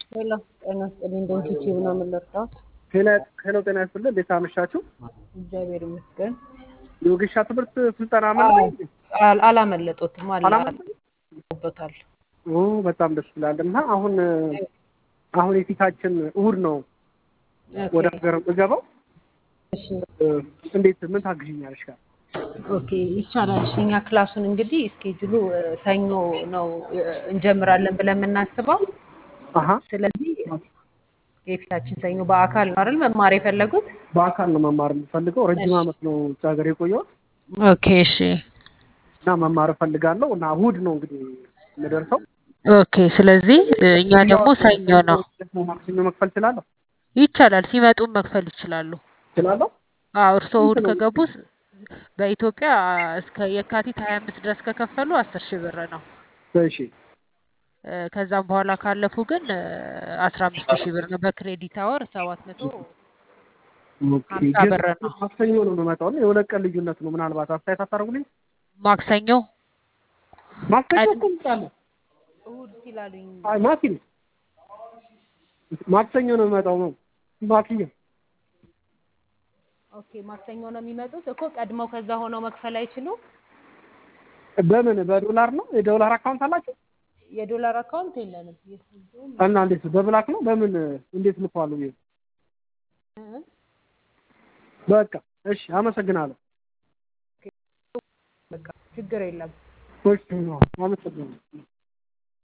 ሄሎ ጤና ይስጥልኝ። እንደምትች ነው የምንለርዳት ሄሎ ጤና ይስጥልኝ። እንዴት አመሻችሁ? እግዚአብሔር ይመስገን። የወጌሻ ትምህርት ስልጠና ማለት አል- አላመለጦትም አላበታል። ኦ በጣም ደስ ይላል። እና አሁን አሁን የፊታችን እሑድ ነው ወደ ሀገር የምገባው። እንዴት ምን ታግዥኛለሽ? ጋር ኦኬ ይቻላል። እሺ፣ እኛ ክላሱን እንግዲህ እስኬጁሉ እ፣ ሰኞ ነው እ፣ እንጀምራለን ብለን የምናስበው። አሀ ስለዚህ የፊታችን ሰኞ በአካል ነው አይደል መማር የፈለጉት? በአካል ነው መማር የምፈልገው። ረጅም ዓመት ነው ውጭ ሀገር የቆየሁት ኦኬ እሺ እና መማር እፈልጋለሁ እና እሑድ ነው እንግዲህ የምደርሰው። ኦኬ። ስለዚህ እ፣ እኛ ደግሞ ሰኞ ነው ማክሰኞ መክፈል እችላለሁ ይቻላል። ሲመጡም መክፈል ይችላሉ። እችላለሁ። አዎ እርስዎ እሑድ ከገቡ ስ- በኢትዮጵያ እስከ የካቲት ሀያ አምስት ድረስ ከከፈሉ አስር ሺህ ብር ነው። እሺ እ፣ ከዛም በኋላ ካለፉ ግን አስራ አምስት ሺህ ብር ነው። በክሬዲት አወር ሰባት መቶ ኦኬ። ሀምሳ ግን ብር ነው። ማክሰኞ ነው የምመጣው እና የሁለት ቀን ልዩነት ነው። ምናልባት አስተያየት አታደርጉልኝ? ማክሰኞ ማክሰኞ ቀን- እኮ እመጣለሁ። እሑድ ሲላሉኝ አይ ማኪ ነው ማክሰኞ ነው የምመጣው ነው ማክሰኞ ኦኬ ማክሰኞ ነው የሚመጡት እኮ ቀድመው ከዛ ሆነው መክፈል አይችሉም። በምን በዶላር ነው የዶላር አካውንት አላችሁ የዶላር አካውንት የለንም። እና እንዴት በብላክ ነው በምን እንዴት ልኳሉ ይሄ እ፣ በቃ እሺ አመሰግናለሁ በቃ ችግር የለም። እሺ አመሰግናለሁ